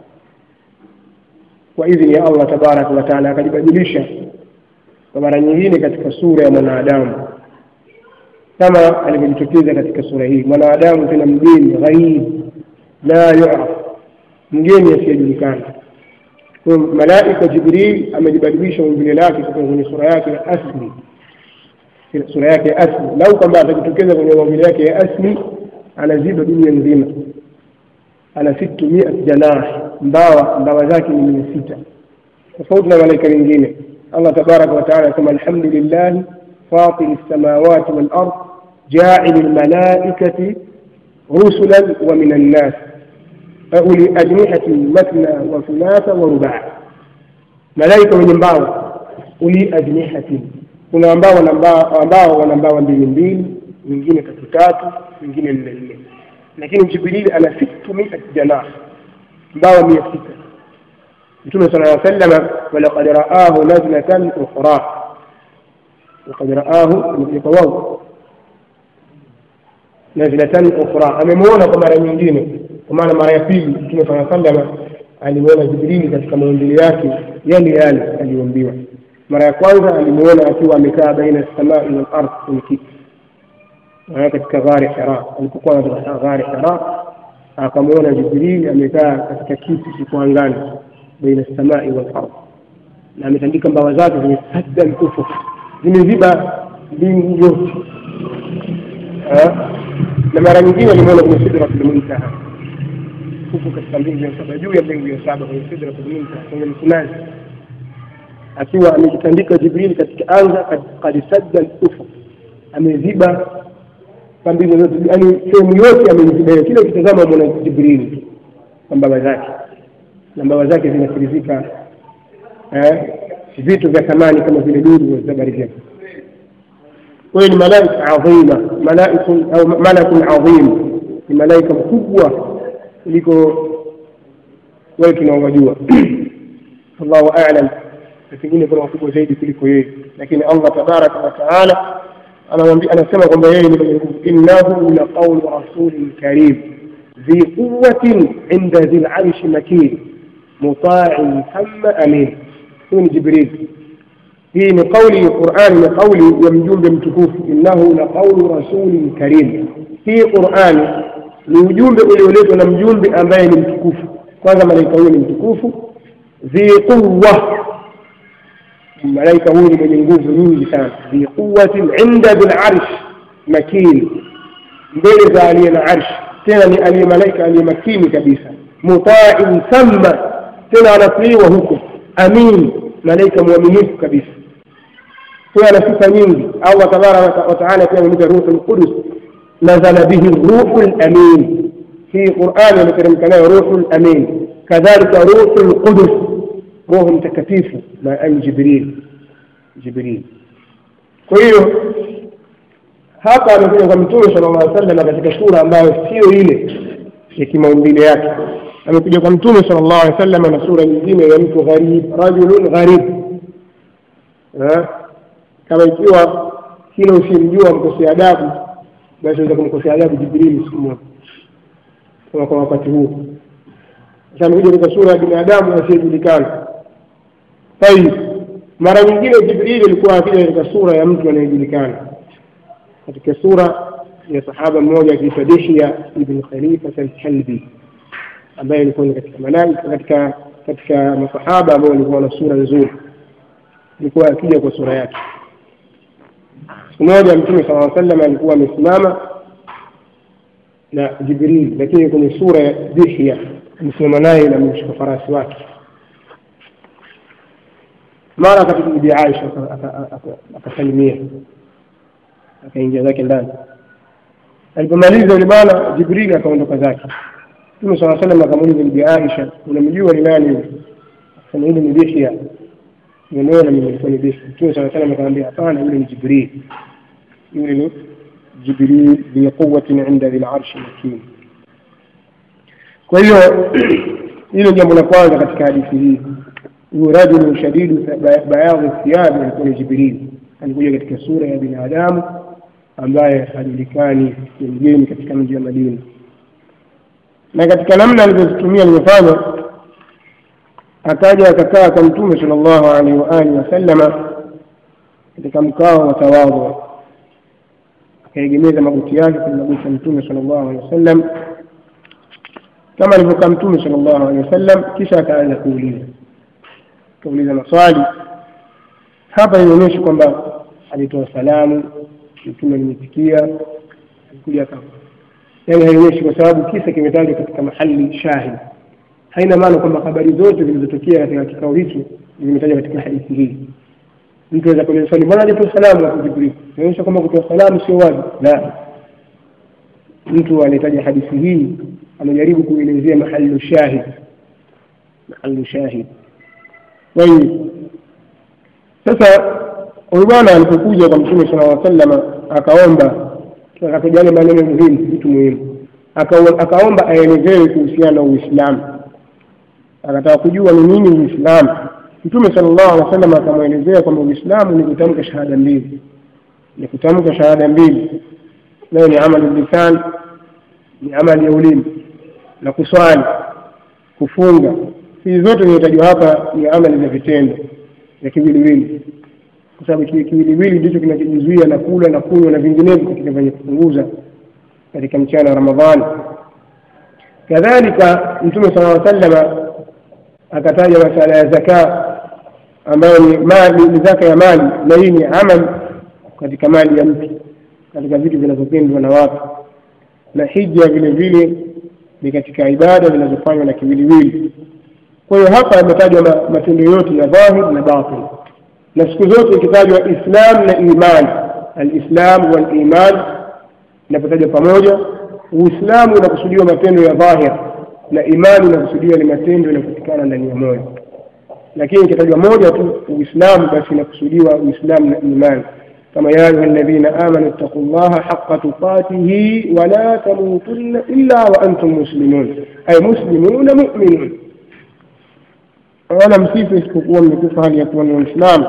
A: kwa idhini ya Allah tabaraka wa taala, akajibadilisha kwa mara nyingine katika sura ya mwanadamu kama alivyojitokeza katika sura hii. Mwanadamu tena mgeni, ghaib, la yuraf, mgeni asiyejulikana. Kwa malaika Jibril amejibadilisha umbile lake kutoka kwenye sura yake ya asli sura yake ya asli. Lau kwamba atajitokeza kwenye maumbile yake ya asli, anaziba dunia nzima, ana sittu mia janah, mbawa mbawa zake ni mia sita, tofauti na malaika wengine. Allah tabaraka wa taala anasema alhamdulillahi fatiri lsamawati wal ard jaili lmalaikati rusulan wa min annas uli ajnihatin mathna wa thulatha wa rubaa, malaika wenye mbawa uli ajnihatin kuna ambao wana ambao wana mbawa mbili mbili, wengine tatu tatu, wengine nne nne, lakini Jibrili ana sittu miat janah, mbawa mia sita. Mtume sallallahu alaihi wasallam, walaqad raahu nazlatan ukhra, laqad raahu kwa wao nazlatan ukhra, amemwona kwa mara nyingine, kwa maana mara ya pili. Mtume sallallahu alaihi wasallam alimwona Jibrili katika maumbile yake yale yale aliyoambiwa mara ya kwanza alimuona akiwa amekaa baina samai wal ardh kwenye kiti katika ghari Hira. Alipokuwa katika ghari Hira, akamwona Jibril amekaa katika kiti kiko angani baina samai wal ardh, na ametandika mbawa zake zimesadda al-ufuk, zimeziba mbingu yote. Na mara nyingine alimuona kwenye sidratul muntaha, huko katika mbingu ya saba, juu ya mbingu ya saba, kwenye sidratul muntaha, kwenye mkunazi akiwa amejitandika Jibril katika anga kad sadda al-ufuk, ameziba pambili zote, yani sehemu yote ameiziba. Kila ukitazama mwana Jibril kwa mbawa zake, na mbawa zake zinatirizika vitu vya thamani kama vile duru za barika. Kwa hiyo ni malaika adhima, malaikun au malakun adhim, ni malaika mkubwa kuliko wale tunaowajua. Allahu a'lam na pengine kuna wakubwa zaidi kuliko yeye, lakini Allah tabaraka wa taala anamwambia, anasema kwamba yeye ni mwenye nguvu. Innahu la qawlu rasulin karim dhi quwwatin inda dhi larshi makin muta'in thumma amin. Huyu ni Jibril. Hii ni kauli ya Qur'ani, ni kauli ya mjumbe mtukufu. Innahu la qawlu rasulin karim, hii Qur'ani ni ujumbe ulioletwa na mjumbe ambaye ni mtukufu. Kwanza malaika huyu ni mtukufu, dhi quwwa malaika huyu ni mwenye nguvu nyingi sana, bi quwwatin inda bil arsh makin, mbele za aliye na arsh, tena ni aliye malaika aliye makini kabisa, mutain thamma, tena anatiiwa huko, amin, malaika mwaminifu kabisa. Huyo ana sifa nyingi. Allah tabaraka wa taala pia amemwita ruhul qudus, nazala bihi ruhul amin. Hii Qur'ani ameteremka nayo ruhul amin, kadhalika ruhul qudus roho mtakatifu na ani Jibril Jibril. Kwa hiyo hapa amekuja kwa Mtume sallallahu alaihi wasallam katika sura ambayo sio ile ya kimaumbile yake. Amekuja kwa Mtume sallallahu alaihi wasallam na sura nyingine ya mtu gharib, rajulun gharib. Kama ikiwa kila usimjua mkosea adabu, basi unaweza kumkosea adabu Jibril siku moja, kama kwa wakati huu. Sasa amekuja katika sura ya binadamu asiyejulikana Tayib, mara nyingine Jibrili alikuwa akija katika sura ya mtu anayejulikana, katika sura ya sahaba mmoja akiitwa Dihya ibn Khalifat al-Kalbi ambaye alikuwa ni katika malaika katika katika masahaba ambao walikuwa na sura nzuri, alikuwa akija kwa sura yake. Siku moja Mtume sala llaw sallam alikuwa amesimama na Jibril, lakini kwenye sura ya Dihya amesimama naye na amemshika farasi wake. Mara akapita Bibi Aisha akasalimia, akaingia zake ndani. Alipomaliza yule bwana, Jibril akaondoka zake. Mtume sala salam akamuuliza Bibi Aisha, unamjua ni nani yule? Akasema yule ni Dihya, nimeona mimi nilikuwa ni Dihya. Mtume sala salam akamwambia hapana, yule ni Jibril, yule ni Jibril dhi quwwatin inda dhil arshi makin. Kwa hiyo hilo jambo la kwanza katika hadithi hii, huyu rajulu shadidu bayadhi thiyabi alikuwa ni Jibril, alikuja katika sura ya binadamu ambaye hajulikani, ni mgeni katika mji wa Madina na katika namna alivyozitumia alivyofanya, akaja akakaa kwa Mtume sallallahu alaihi wa alihi wasallama katika mkao wa tawadhu, akaegemeza magoti yake kwenye magoti ya Mtume sallallahu alaihi wasallam kama alivyokaa Mtume sallallahu alaihi wasallam, kisha akaanza kuuliza akauliza maswali. Hapa inaonyesha kwamba alitoa salamu, Mtume alimitikia, alikuja aka yani haionyeshi kwa sababu kisa kimetajwa katika mahali shahid. Haina maana kwamba habari zote zilizotokea katika kikao hicho zimetajwa katika hadithi hii. Mtu aweza kuuliza swali, mbona hajatoa salamu hapo Jibril? Inaonyesha kwamba kutoa salamu sio wajibu. La, mtu anahitaji hadithi hii amejaribu kuelezea mahali shahid, mahali shahid. Kwa hiyo sasa huyu bwana alipokuja kwa Mtume sallallahu alaihi wasallam akaomba akataja yale maneno muhimu, vitu muhimu, akaomba aelezewe kuhusiana na Uislamu. Akataka kujua ni nini Uislamu. Mtume sallallahu alaihi wasallam akamwelezea kwamba Uislamu ni kutamka shahada mbili, ni kutamka shahada mbili, nayo ni amali lisan, ni amali ya ulimi, na kuswali, kufunga. Hizi zote zinatajwa hapa ni amali za vitendo vya kiwiliwili kwa sababu kiwiliwili ndicho kinachojizuia na kula na kunywa na vinginevyo katika vyenye kupunguza katika mchana wa Ramadhani. Kadhalika Mtume sallallahu alaihi wasallam akataja masala ya zaka ambayo ni mali, ni zaka ya mali, na hii ni amali katika mali ya mtu, katika vitu vinavyopendwa na watu, na hija vile vile ni katika ibada zinazofanywa na kiwiliwili. Kwa hiyo hapa yametajwa matendo yote ya dhahir na batin na siku zote ikitajwa Islam na iman, alislam wal iman inapotajwa pamoja, Uislamu unakusudiwa matendo ya dhahir na imani inakusudiwa ni matendo yanayopatikana ndani ya moyo. Lakini ikitajwa moja tu Uislamu, basi inakusudiwa Uislamu na iman, kama ya ayuha alladhina amanu ittaqullaha haqqa tuqatihi wa la tamutunna illa wa antum muslimun, ay muslimuna mu'minun wala msife isipokuwa mmekufa hali ya kuwa ni Waislamu.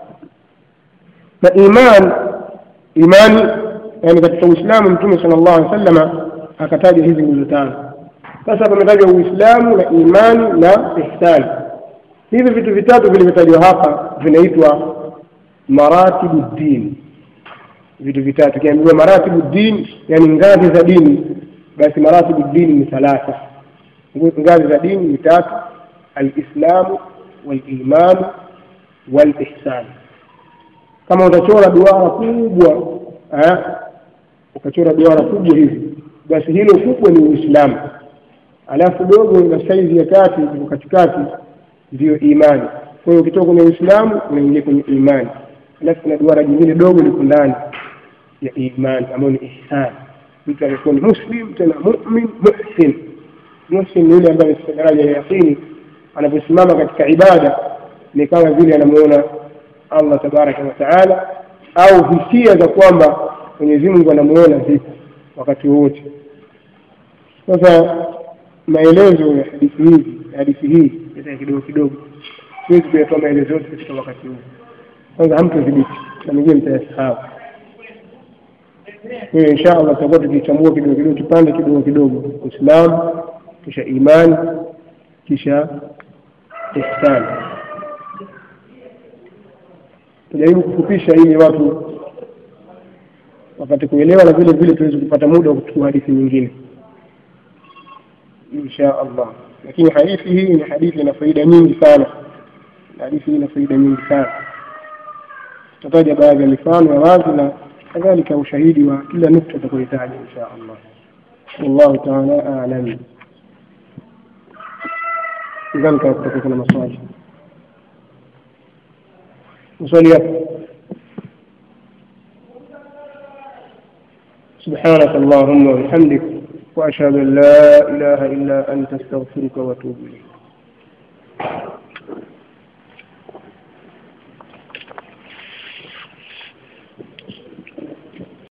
A: Na iman imani, yani katika Uislamu Mtume sallallahu alaihi wasallam akataja hizi nguzo tano. Sasa pametajwa Uislamu na imani na ihsani. Hivi vitu vitatu vilivyotajwa hapa vinaitwa maratibu din, vitu vitatu. Kiambiwa maratibu din, yani ngazi za dini, basi maratibu dini ni thalatha, ngazi za dini ni tatu alislamu walimanu walihsan. Kama utachora duara kubwa eh, ukachora duara kubwa hivi, basi hilo kubwa ni Uislamu, alafu dogo na saizi ya kati iko katikati ndiyo imani. Kwa hiyo ukitoka kwenye Uislamu unaingia kwenye imani, alafu kuna duara jingine dogo liko ndani ya imani ambayo ni ihsan. Mtu amekuwa ni muslim tena mumin muhsin. Muhsin ni yule ambaye amefika daraja ya yaqini anaposimama katika ibada ni kama vile anamuona Allah tabaraka wa taala, au hisia za kwamba Mwenyezi Mungu anamuona zipo wakati wote. Sasa maelezo ya hadithi hizi hadithi hii ita kidogo kidogo, siwezi kuyatoa maelezo yote katika wakati huu. Kwanza hamtodhibiti na mengine mtayasahau. Kwa hiyo insha Allah tutakuwa tukichambua kidogo kidogo, kipande kidogo kidogo, Uislamu kisha imani kisha ihsani. Tujaribu kufupisha ili watu wapate kuelewa na vile vile tuweze kupata muda wa kuchukua hadithi nyingine insha allah lakini hadithi hii ni hadithi ina faida nyingi sana hadithi hii ina faida nyingi sana tutataja baadhi ya mifano ya wazi na kadhalika ushahidi wa kila nukta utakayohitaji insha allah wallahu taala alam sidhani kama kutakuwa kuna maswali maswali yapo سبحانك اللهم وبحمدك وأشهد أن لا إله إلا أنت أستغفرك وأتوب إليك